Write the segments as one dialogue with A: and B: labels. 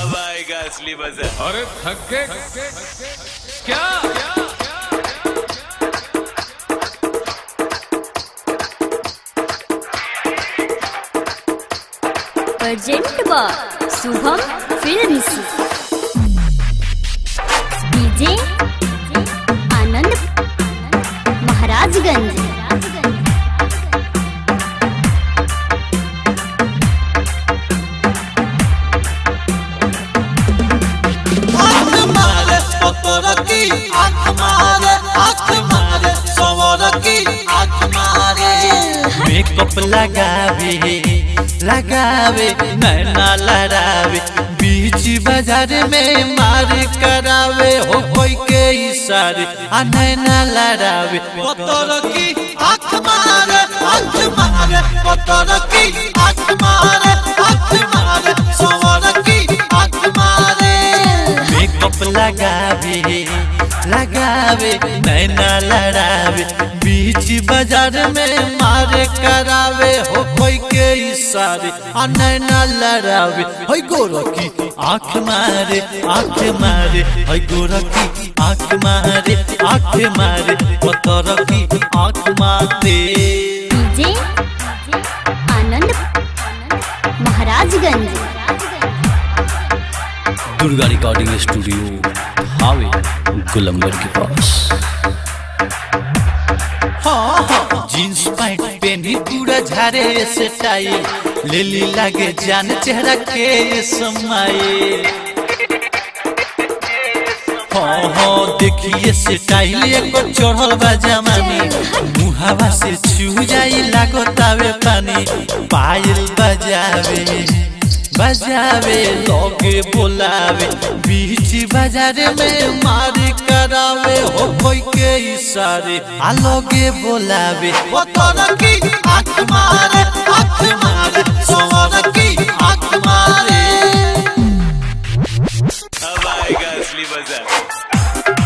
A: अब आएगा असली मजा
B: अरे थक गए क्या
C: प्रेजेंट बा शुभम फिल्म्स डीजे आनंद महाराजगंज
D: आँख मारे पतरकी आँख मारे आँख मारे सवरकी आँख मारे
E: मेकअप लगावे लगावे नैना लड़ावे बीच बाजार में मार करावे हो कोई के इशारे आ नैना लड़ावे
D: पतरकी आँख मारे आँख मारे पतरकी आँख मारे आँख मारे सवरकी आँख मारे
E: मेकअप लगावे लगावे नैना लड़ावे बीच बाजार में मार करावे हो कोई के इशारे आ नैना लड़ावे हो गोरखी आँख मारे आँख मारे हो गोरखी आँख मारे आँख मारे पतरखी आँख मारे
C: DJ Anand Maharajganj
F: Durga recording studio हावे गुलंबर के पास
E: हाँ हाँ जींस पैंट पहनी पूरा झारे से टाई ले ली लागे जान चेहरा के समाए हाँ हाँ देखिए से टाइल एको चढ़ल बा जमानी मुहावा से छू जाई लागो तावे पानी पायल बजावे बजावे लोगे बोलावे बीच बाजार में मार करावे हो कोई के इशारे आ लोगे बोलावे
D: पतरकी आँख मारे आँख मारे सवरकी आँख मारे
A: अब आएगा असली मजा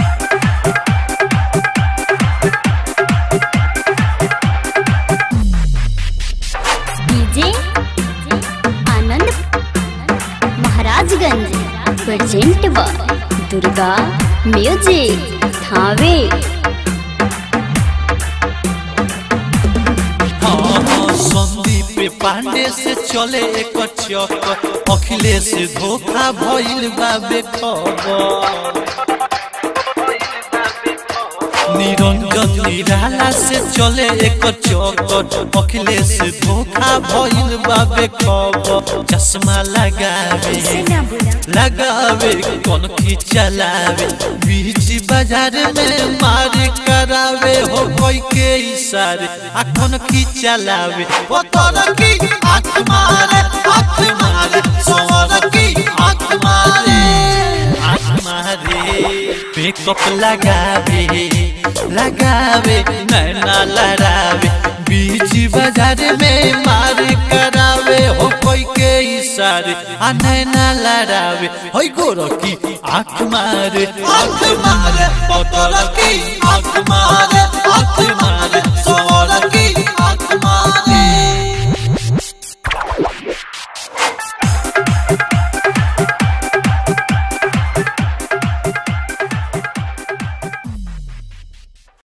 C: डीजे आनंद महाराजगंज प्रेजेंट बा दुर्गा म्यूजिक थावे
E: हाँ हाँ संदीप पांडे से चले एक चक अखिलेश धोखा भइल बाबे खबर निरंजन निराला से चले एक चौकट अखिलेश धोखा भइल बाबे खबर चश्मा लगावे लगावे कौन की चलावे बीच बाजार में मार करावे हो कोई के इशारे आ कौन की चलावे
D: पतरकी आँख मारे आँख मारे सवरकी आँख मारे
E: आँख मारे मेकअप लगावे लगावे नैना लड़ावे बीच बाजार में मार करावे हो कोई के इशारे आ नैना लड़ावे हो गोरखी आँख मारे
D: आँख मारे पतरकी आँख मारे